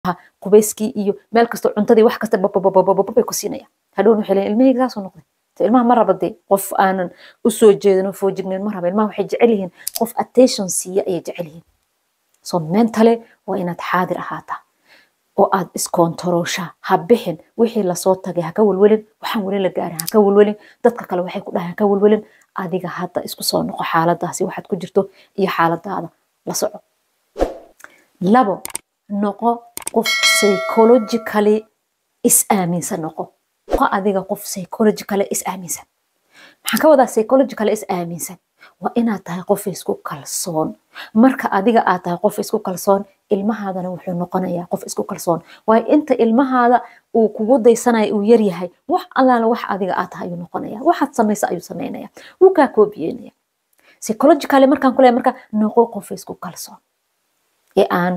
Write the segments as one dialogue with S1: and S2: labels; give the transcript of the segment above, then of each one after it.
S1: qubeyskii iyo meel kastoo cuntadii wax kasta babababababay ku siinaya hadhown waxay leeyihin ilmahayga saasuu noqday ilmaha ma raba dee qof aanan usoo jeedin oo foojignayn ma raba ilmaha waxay jecel yihiin qof attention siiya ayay jecel yihiin so mentale waa inaad xaadir ahaataa oo aad iskontarooshaa ha bixin wixii lasoo tagay haka welwelin waxaan weli la gaarin haka welwelin dadka kale waxay ku dhahay haka welwelin adiga hadda isku soo noqo xaaladaasi waxaad ku jirto iyo xaaladaada la soco labo noqo qof psychologically is aaminsan noqo noqo adiga qof psychologically is aaminsan maxaan ka wadaa psychologically is aaminsan waa inaad tahay qof isku kalsoon marka adiga aad tahay qof isku kalsoon ilmahaadana wuxuu noqonayaa qof isku kalsoon waayo inta ilmahaada uu kugu daysanaya uu yaryahay wax allaala wax adiga aad tahay ayuu noqonaya waxaad samaysa ayuu samaynaya wuu kaa koobiyeynaya psychologically markaan ku leeyahay marka noqo qof isku kalsoon ee aan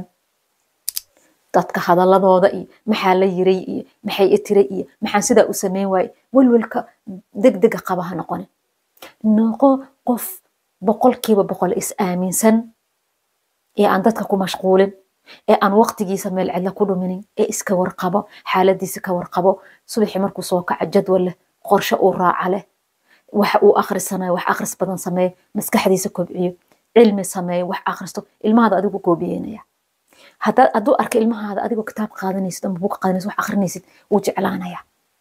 S1: dadka hadaladooda iyo maxaa la yiray iyo maxay itiray iyo maxaan sidaa u sameyn waaye welwelka degdega qaba ha noqonin noqo qof boqolkiiba boqol is aaminsan ee aan dadka ku mashquulin ee aan waqtigiisa meel cidla ku dhuminin ee iska warqabo xaaladiisa ka warqabo subaxii markuu soo kaco jadwal leh qorshe uu raaca leh waxa uu akhrisanayo wax akhris badan sameeyo maskaxdiisa kobciyo cilmi sameeyo wax akhristo ilmahaada adigu koobiyeynaya hadduu arka ilmahaada adigoo kitaab qaadanaysid ama buug qaadanaysid wax akhrinaysid wuu jeclaanaya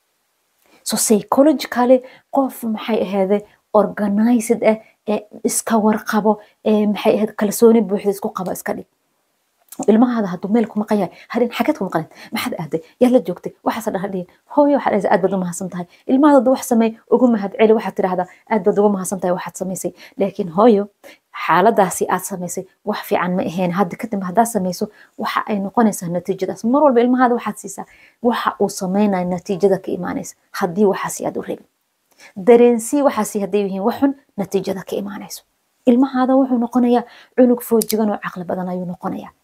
S1: so psychologically qof maxay aheede organized ah ee iska warqabo ee maxay ahayd kalsooni buuxda isku qaba iska dhig ilmahaada hadduu meel ku maqan yahay harin xageed ku maqaneed maxaad aaday yaad la joogtay waxaas dhaha dhihin hooyo waxaad dhahaysa aad baad u mahadsan tahay ilmahaada hadduu wax sameey ugu mahad celi waxaad tidhahdaa aad baad ugu mahadsan tahay waxaad samaysay laakiin hooyo xaaladaasi aad samaysay wax fiican ma ahayn hadda kadib haddaad samayso waxa ay noqonaysaa natiijadaas mar walba ilmahaada waxaad siisaa waxa uu sameynaya natiijada ka imaanaysa haddii waxaasi aad u rabin dareensii waxaasi hadday yihiin waxun natiijada ka imaanayso ilmahaada wuxuu noqonayaa cunug foojigan oo caqli badan ayuu noqonayaa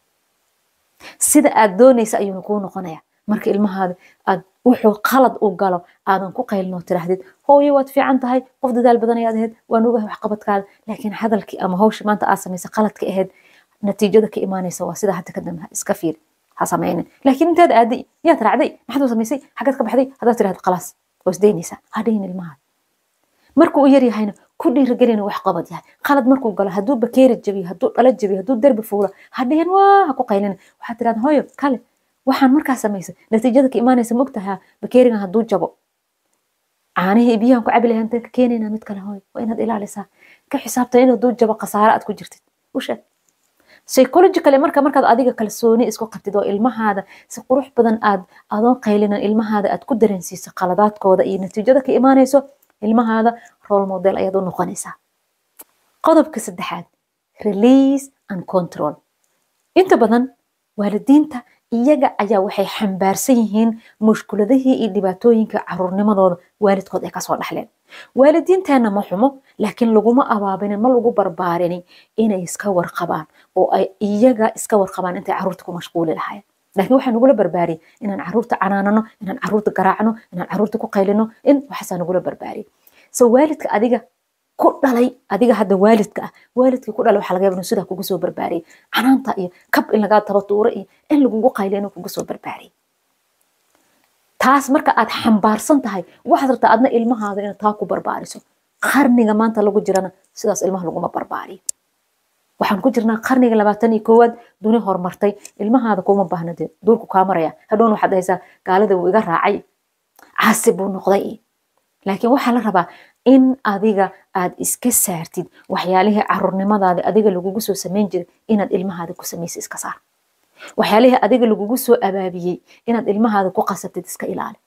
S1: sida aad doonaysa ayuuna kuu noqonayaa marka ilmahaada aad wuxuu qalad u galo aadan ku qaylin tiraahdid hooyo waad fiican tahay qof dadaal badan ayaad ahayd waan ogahay waxqabadkaada laakiin hadalkii ama hawshii maanta aad samaysay qaladka ahayd natiijada ka imaanaysa waa sida hadda kadambe iska fiiri ha samaynin laakiin intaad aaday yaad raacday maxaad u samaysay xaggaad ka baxday haddaad tirahda khalaas waa isdaynaysaa ha dhihin ilmahaada markuu u yaryahayna ku dhiirigelina wax qabad yahay qalad markuu galo hadduu bakeeri jabiyo hadduu dhalo jabiyo hadduu derbi fuulo ha dhihin waa ha ku qaylina waxaad tirahda hooyo kale waxaan markaa samaysay natiijada ka imaanaysa mogtaha bakeerigan hadduu jabo caanihii biyahan ku cabi lahay intaan ka keenayna mid kale hooyo waa inaad ilaalisaa ka xisaabtan in hadduu jabo khasaare aad ku jirtid u sheeg psychologically marka markaad adiga kalsooni isku qabtid oo ilmahaada si qurux badan aad adoon qaylinan ilmahaada aad ku dareensiiso qaladaadkooda iyo natiijada ka imaanayso ilmahaada role model ayaad u noqonaysaa qodobka saddexaad release and control inta badan waalidiinta iyaga ayaa waxay xambaarsan yihiin mushkuladihii iyo dhibaatooyinka caruurnimadooda waalidkood ay kasoo dhaxleen waalidiinteenna ma xumo laakiin laguma abaabinin ma lagu barbaarinin inay iska warqabaan oo ay iyaga iska warqabaan intay caruurta ku mashquuli lahaayeen laakiin waxaa nagula barbaariyey inaan caruurta canaanano inaan caruurta garaacno inaan caruurta ku qaylino in waxaasaa nagula barbaariyey so waalidka adiga ku dhalay adiga hadda waalidka ah waalidkii ku dhalay waxaa laga yaba inuu sidaa kugu soo barbaariyey canaanta iyo kab in lagaa taba tuuro iyo in lagugu qayliyo inuu kugu soo barbaariyey taas marka aad xambaarsan tahay waxaad rabtaa adna ilmahaada inaad taa ku barbaariso qarniga maanta lagu jirana sidaas ilmaha laguma barbaariyo waxaan ku jirnaa qarniga labaatan iyo koowaad duni horumartay ilmahaada kuma baahna dee duurku kaa maraya hadhown waxaad dhahaysaa gaalada wuu iga raacay caasi buu noqday laakiin waxaa la rabaa in adiga aad iska saartid waxyaalihii caruurnimadaada adiga lagugu soo samayn jiray inaad ilmahaada ku samaysa iska saar waxyaalihii adiga lagugu soo abaabiyey inaad ilmahaada ku qasabtid iska ilaali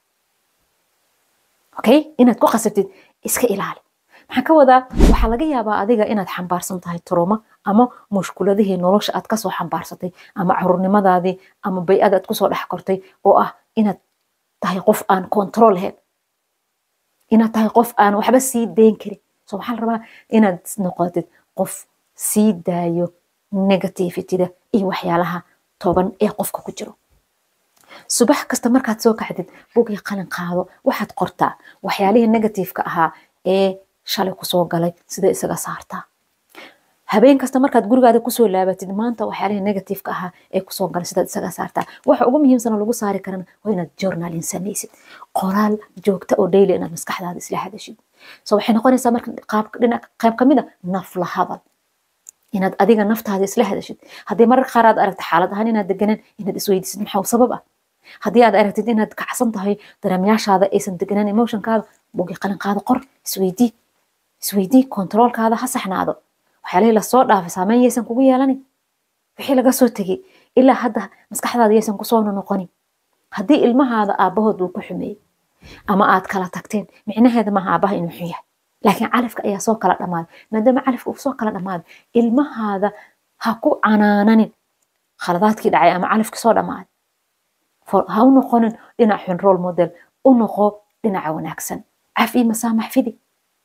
S1: okay inaad ku qasabtid iska ilaali maxaan ka wadaa waxaa laga yaabaa adiga inaad xambaarsan tahay turuma ama mushkuladihii nolosha aad kasoo xambaarsatay ama caruurnimadaadii ama bay-ada aad kusoo dhex kortay oo ah inaad tahay qof aan control lahayn inaad tahay qof aan waxba sii dayn karin so waxaa la rabaa inaad noqotid qof sii daayo negativityda iyo waxyaalaha toban ee qofka ku jiro subax kasta markaad soo kacdid bugii qalin qaado waxaad qortaa waxyaalihii negativeka ahaa ee shalay kusoo galay sida isaga saartaa habeen kasta markaad gurigaada kusoo laabatid maanta waxyaalihii negativeka ahaa ee kusoo gala sidaad isaga saartaa waxa ugu muhiimsan oo lagu saari karana waa inaad journalin samaysid qoraal joogta oo daily inaad maskaxdaada isla hadashid so waxay noqonaysaa marka dhinac qayb kamid a nafla hadal inaad adiga naftaada isla hadashid haddii mararka qaar aad aragta xaalad ahaan inaad deganaan inaad isweydiisid maxaa sabab ah haddii aad aragtid inaad kacsan tahay dareemyaashaada aysan deganaan emotionkaada bugi qalinkaada qor isweydii isweydii kontroolkaada ha saxnaado waxyaalihii lasoo dhaafay saameyn yaysan kugu yeelanin wixii laga soo tegey ilaa hadda maskaxdaada yaysan kusoo noqonin haddii ilmahaada aabbahood uu ku xumeeyey ama aad kala tagteen micnaheeda maaha aabbaha inuu xun yahay laakiin calafka ayaa soo kala dhammaaday maadaama calafka uu soo kala dhammaaday ilmahaada ha ku canaananin khaladaadkii dhacay ama calafkii soo dhammaaday ha u noqonin dhinac xun role model u noqo dhinaca wanaagsan cafi masaamax fidi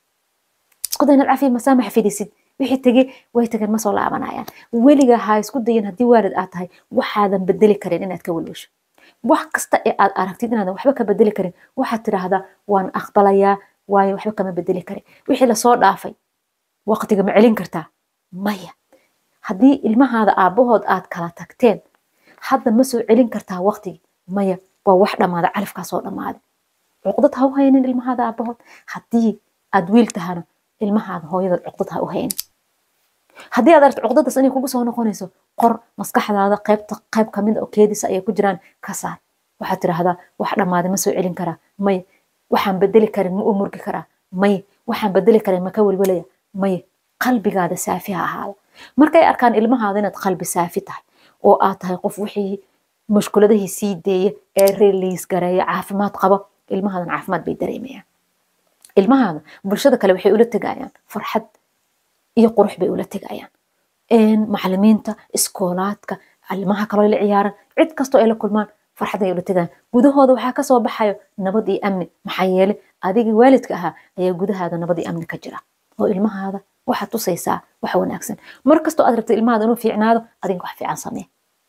S1: isku day inaad cafi masaamax fidisid wixii tegey way tageen ma soo laabanayaan weliga ha isku dayin haddii waalid aad tahay waxaadan bedeli karin inaad ka welwesho wax kasta ee aad aragtid inaadan waxba ka bedeli karin waxaad tidhaahdaa waan aqbalayaa waayo waxba kama bedeli karin wixii lasoo dhaafay waqtiga ma celin kartaa maya haddii ilmahaada aabbahood aad kala tagteen hadda ma soo celin kartaa waqtigi maya waa wax dhammaada califkaa soo dhammaaday cuqdad ha u haynin ilmahaada aabbahood haddii aad wiil tahana ilmahaada hooyadaad cuqdad ha u haynin haddii aad aragto cuqdadaas inay kugu soo noqonayso qor maskaxdaada qaybta qayb kamid oo keedisa ayay ku jiraan ka saar waxaad tidhaahdaa wax dhammaaday ma soo celin karaa maya waxaan bedeli karin ma u murgi karaa maya waxaan bedeli karin ma ka welwelaya maya qalbigaada saafi ha ahaada markay arkaan ilmahaada inaad qalbi saafi tahay oo aad tahay qof wixii mushkuladahii sii deeya ee release gareeya caafimaad qaba ilmahaadan caafimaad bay dareemayaan ilmahaada bulshada kale waxay ula tegayaan farxad iyo qurux bay ula tegayaan macalimiinta iskoolaadka ilmaha kaloo la ciyaaran cid kastoo ay la kulmaan farxad ay ula tegayaan gudahooda waxaa kasoo baxayo nabad iyo amni maxaa yeele adigii waalidka ahaa ayaa gudahaada nabad iyo amni ka jira oo ilmahaada waxaad tusaysaa wax wanaagsan mar kastoo aad rabta ilmahaada inuu fiicnaado adiga wax fiican samee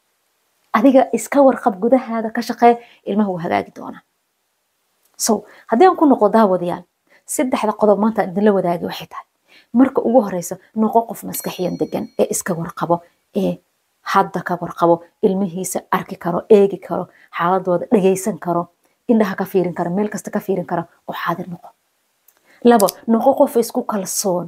S1: adiga iska warqab gudahaada ka shaqee ilmaha wuu hagaagi doonaa so haddii aan ku noqo daawadayaal saddexda qodob maanta idinla wadaagi waxay tahay marka ugu horeysa noqo qof maskaxiyan degan ee iska warqabo ee hadda ka warqabo ilmihiisa arki karo eegi karo xaaladooda dhagaysan karo indhaha ka fiirin karo meel kasta ka fiirin karo oo xaadir noqo labo noqo qof isku kalsoon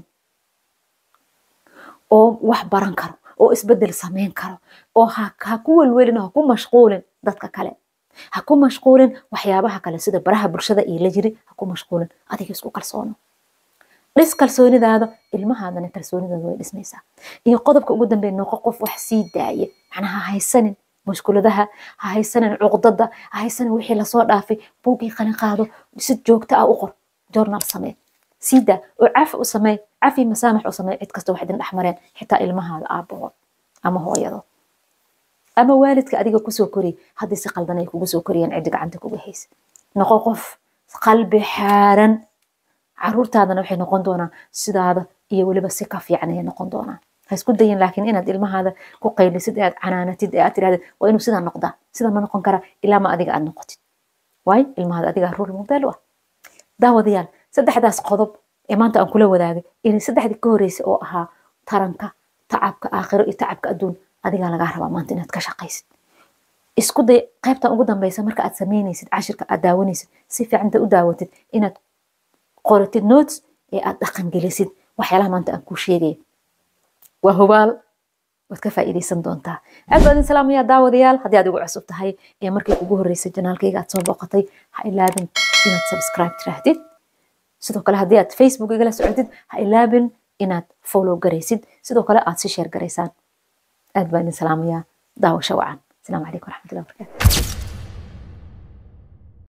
S1: oo wax baran karo oo isbedel sameyn karo oo ha ku welwelin ha ku mashquulin dadka kale ha ku mashquulin waxyaabaha kale sida baraha bulshada iyo la jiri ha ku mashquulin adiga isku kalsoono dhis kalsoonidaada ilmahaadana kalsoonidaada way dhismaysaa iyo qodobka ugu dambeeya noqo qof wax sii daaya macnaha ha haysanin mushkuladaha ha haysanin cuqdada ha haysanin wixii lasoo dhaafay buugii qalin qaado si joogto ah u qor journal samee sii daa oo cafi u samee cafi masaamax u samee cid kasta wax idin dhex mareen xitaa ilmahaada aabbahood ama hooyadood ama waalidka adiga kusoo koriyay haddii si qaldan ay kugu soo koriyeen ciddi gacanta kuga haysa noqo qof qalbi xaaran caruurtaadana waxay noqon doonaan sidaada iyo weliba si ka fiican ayay noqon doonaan ha isku dayin laakiin inaad ilmahaada ku qaylisid ee aad canaanatid ee aad tirahdid waa inuu sidaa noqdaa sidaa ma noqon kara ilaa ma adiga aad noqotid waayo ilmahaada adigaa ruul model u ah daawadayaal saddexdaas qodob ee maanta aan kula wadaagay inay saddexdii ka horeysay oo ahaa taranka tacabka aakhiro iyo tacabka adduun adigaa lagaa rabaa maanta inaad ka shaqaysid isku day qaybtan ugu dambeysa marka aad sameynaysid cashirka aad daawanaysid si fiicanta u daawatid inaad qoratid notes ee aad dhaqangelisid waxyaalaha maanta aan kuu sheegaya waa hubaal waad ka faa'iidaysan doontaa aad baa idin salaamayaa daawadayaal haddii aad igu cusub tahay ee markii kugu horreysay janaalkayga aad soo booqatay ha ilaabin inaad subscribe tiraahdid sidoo kale haddii aad facebook igala socotid ha ilaabin inaad follow garaysid sidoo kale aad si sheer garaysaan aad baa idin salaamayaa daawasho wacan asalaamu calaykum waraxmatullahi wabarakaatu